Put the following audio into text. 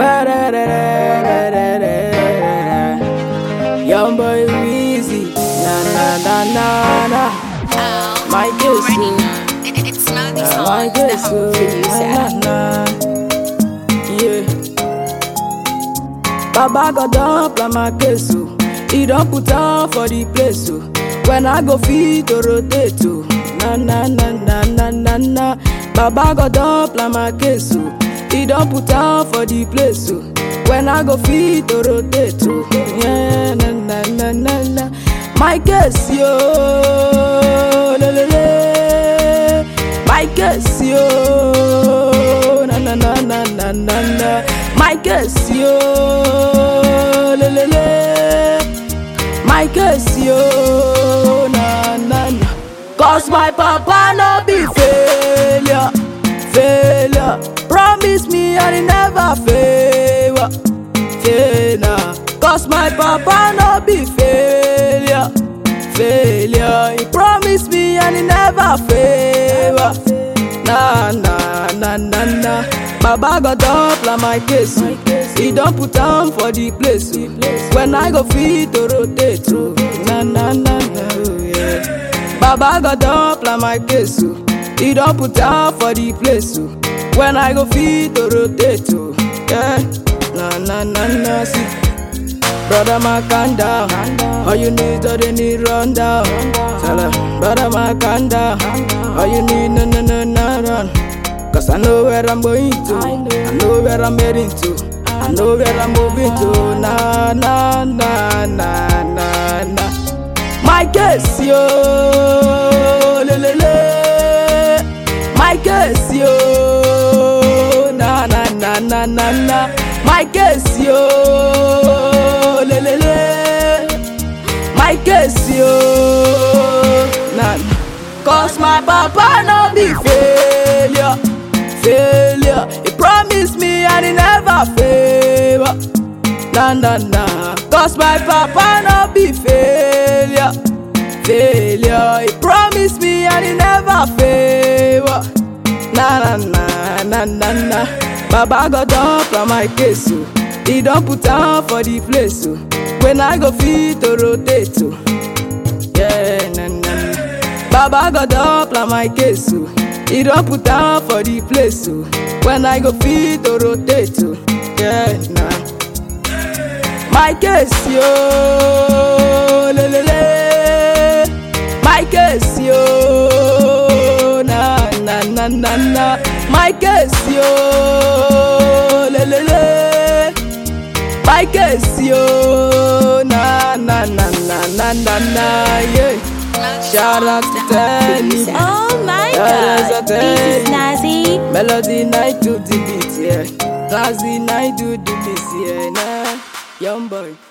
Young boy Weezy, na na na na na. My guess, It, it, it's Melody my Songs, the guess, home producer. na na. Yeah. Baba got up like my case, oh. He don't put on for the place, oh. When I go feed to rotate, oh. Na na na na na na na. Baba got up like my case, oh. He don't put on for the place, oh. When I go feed to rotate, oh. Yeah, na na na na na. My case, yo, le le le. My case, yo, na na na na na na na. My case, yo, le le le. My case, yo, na na na. Cause my papa no be failure, failure. Promise me I never fail, fail nah. Cause my papa no be failure, failure. He promise me and he never fail. Nah, nah, nah, nah, nah. Baba got up like my case. oh. He don't put on for the place. oh. When I go feed to rotate. oh. Nah, nah, nah, nah, oh, yeah. Baba got up like my case. oh. He don't put on for the place. oh. When I go feed to rotate. oh. Yeah. Nah, nah, nah, nah, see. Brother man calm down. All you need is the need run down. Tell her, brother man calm down. All you need no no no no run. Cause I know where I'm going to. I know where I'm heading to. I know where I'm moving to. Na na na na na na. My case yo, le le le. My case yo, na na na na na na. My case yo, le le le. My case yo, na. Cause my papa no be failure, failure. He promised me and he never fail. Na na na. Cause my papa no be failure, failure. He promised me and he never fail. Na na na na na na. Baba got up on my case, oh. He don't put on for the place, oh. When I go feed to rotate, oh. Yeah, na na na. Baba got up like my case, oh. He don't put on for the place, oh. When I go feed to rotate, oh. Yeah, nah. My case, yo, le le le. My case, yo, na na na na na. My case, yo, le le le. My case, yo, na na na na na na na, yeah. Shout out to Tenny, Oh my Yeah, god, that's this is Nazi. Melody night to the beat, yeah. Nazi night to the beat, yeah. Nah, young boy.